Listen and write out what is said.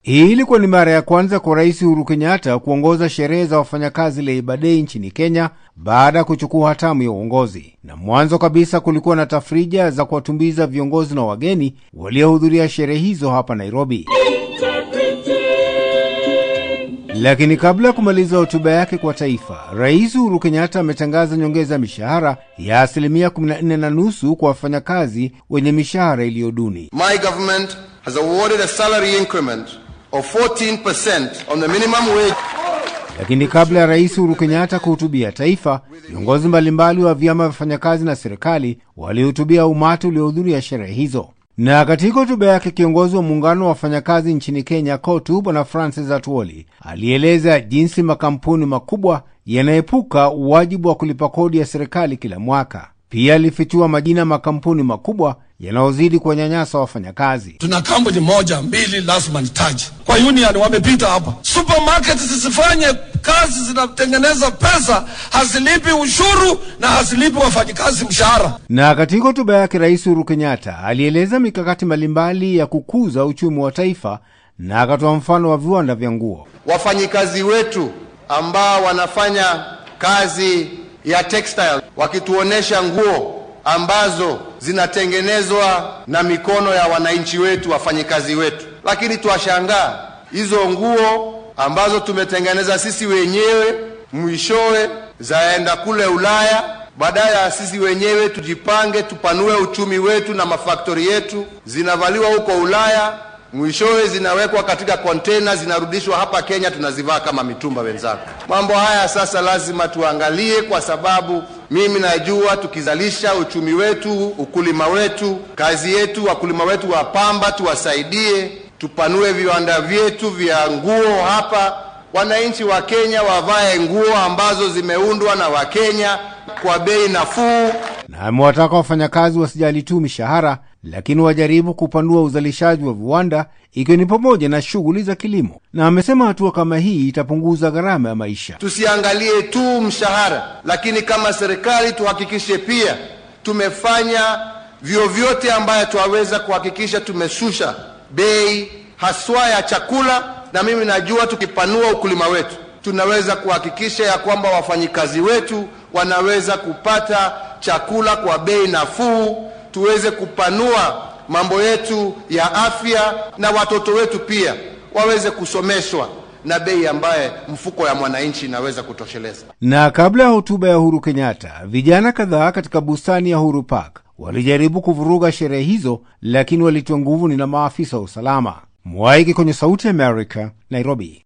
Hii ilikuwa ni mara ya kwanza kwa Rais Uhuru Kenyatta kuongoza sherehe za wafanyakazi Labour Day nchini Kenya baada ya kuchukua hatamu ya uongozi, na mwanzo kabisa kulikuwa na tafrija za kuwatumbiza viongozi na wageni waliohudhuria sherehe hizo hapa Nairobi. Lakini kabla ya kumaliza hotuba yake kwa taifa, Rais Uhuru Kenyatta ametangaza nyongeza ya mishahara ya asilimia 14 na nusu kwa wafanyakazi wenye mishahara iliyo duni. My government has awarded a salary increment of 14% on the minimum wage. Lakini kabla ya Rais Uhuru Kenyatta kuhutubia taifa, viongozi mbalimbali wa vyama vya wafanyakazi na serikali walihutubia umati uliohudhuria sherehe hizo. Na katika hotuba yake kiongozi wa muungano wa wafanyakazi nchini Kenya KOTU Bwana Francis Atwoli alieleza jinsi makampuni makubwa yanaepuka wajibu wa kulipa kodi ya serikali kila mwaka. Pia alifichua majina ya makampuni makubwa yanayozidi kuwanyanyasa wafanyakazi. Tuna kampuni moja mbili, lazima nitaje kwa union, wamepita hapa. Supermarket zisifanye kazi, zinatengeneza pesa, hazilipi ushuru na hazilipi wafanyikazi mshahara. Na katika hotuba yake Rais Uhuru Kenyatta alieleza mikakati mbalimbali ya kukuza uchumi wa taifa na akatoa mfano wa viwanda vya nguo. Wafanyikazi wetu ambao wanafanya kazi ya textile wakituonesha nguo ambazo zinatengenezwa na mikono ya wananchi wetu, wafanyikazi wetu, lakini twashangaa hizo nguo ambazo tumetengeneza sisi wenyewe mwishowe zaenda kule Ulaya. Badala ya sisi wenyewe tujipange, tupanue uchumi wetu na mafaktori yetu, zinavaliwa huko Ulaya, mwishowe zinawekwa katika kontena, zinarudishwa hapa Kenya, tunazivaa kama mitumba wenzako. Mambo haya sasa lazima tuangalie, kwa sababu mimi najua tukizalisha uchumi wetu, ukulima wetu, kazi yetu, wakulima wetu wa pamba tuwasaidie, tupanue viwanda vyetu vya nguo hapa, wananchi wa Kenya wavae nguo ambazo zimeundwa na Wakenya kwa bei nafuu. Na amewataka wafanyakazi wasijali tu mishahara, lakini wajaribu kupanua uzalishaji wa viwanda, ikiwa ni pamoja na shughuli za kilimo. Na amesema hatua kama hii itapunguza gharama ya maisha. Tusiangalie tu mshahara, lakini kama serikali tuhakikishe pia tumefanya vyovyote ambayo twaweza kuhakikisha tumeshusha bei haswa ya chakula, na mimi najua tukipanua ukulima wetu tunaweza kuhakikisha ya kwamba wafanyikazi wetu wanaweza kupata chakula kwa bei nafuu, tuweze kupanua mambo yetu ya afya, na watoto wetu pia waweze kusomeshwa na bei ambaye mfuko ya mwananchi inaweza kutosheleza. Na kabla ya hotuba ya Uhuru Kenyatta, vijana kadhaa katika bustani ya Uhuru Park walijaribu kuvuruga sherehe hizo, lakini walitiwa nguvuni na maafisa wa usalama. Mwaiki kwenye Sauti ya America, Nairobi.